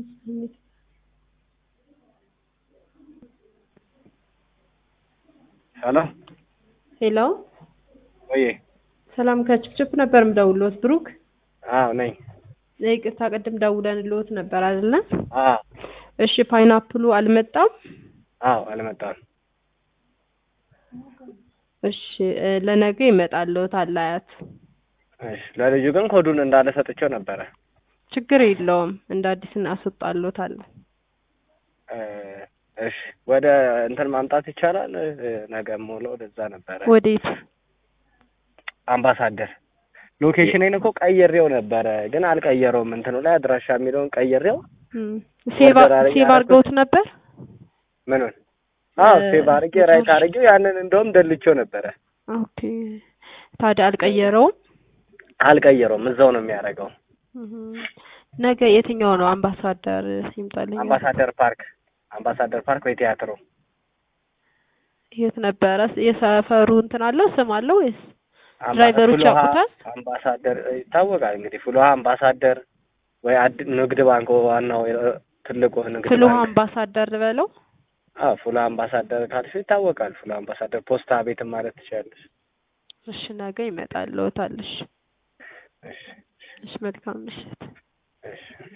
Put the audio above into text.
ሄሎ ሄሎ ወይ ሰላም ከችፕችፕ ነበር ምደውልዎት ብሩክ አዎ ነኝ ይቅርታ ቅድም ደውለንልዎት ነበር አይደለ አዎ እሺ ፓይናፕሉ አልመጣም አዎ አልመጣም እሺ እ ለነገ ይመጣልዎታል አያት እሺ ለልጁ ግን ኮዱን እንዳለ ሰጥቼው ነበረ ችግር የለውም እንደ አዲስ እናስወጣልዎታለን እ እሺ ወደ እንትን ማምጣት ይቻላል እ ነገ ሞሎ ወደዛ ነበረ ወዴት አምባሳደር ሎኬሽኔን እኮ ቀይሬው ነበረ ግን አልቀየረውም እንትኑ ላይ አድራሻ የሚለውን ቀይሬው እም፣ ሴቭ ወደ ሴቭ አድርገውት ነበር ምኑን አዎ እ ሴቭ አድርጌ ራይት አድርጌው ያንን እንደውም ደልቼው ነበረ ኦኬ ታዲያ አልቀየረውም አልቀየረውም እዛው ነው የሚያደርገው እህ፣ ነገ የትኛው ነው አምባሳደር ይምጣልኝ አምባሳደር ፓርክ አምባሳደር ፓርክ ወይ ቲያትሮ የት ነበረ የሰፈሩ እንትን አለው ስም አለው ወይስ አምባ- ድራይቨሮች ፍልውሃ ያውቁታል? አምባሳደር ይታወቃል እንግዲህ ፍልውሃ አምባሳደር ወይ አድ ንግድ ባንክ ዋናው የ- ትልቁ ንግድ ፍልውሃ ባንክ አምባሳደር ልበለው አዎ ፍልውሃ አምባሳደር ካልሽ ይታወቃል ፍልውሃ አምባሳደር ፖስታ ቤትም ማለት ትችላለሽ እሺ ነገ ይመጣልዎታል እሺ እሺ እሺ መልካም ምሽት እሺ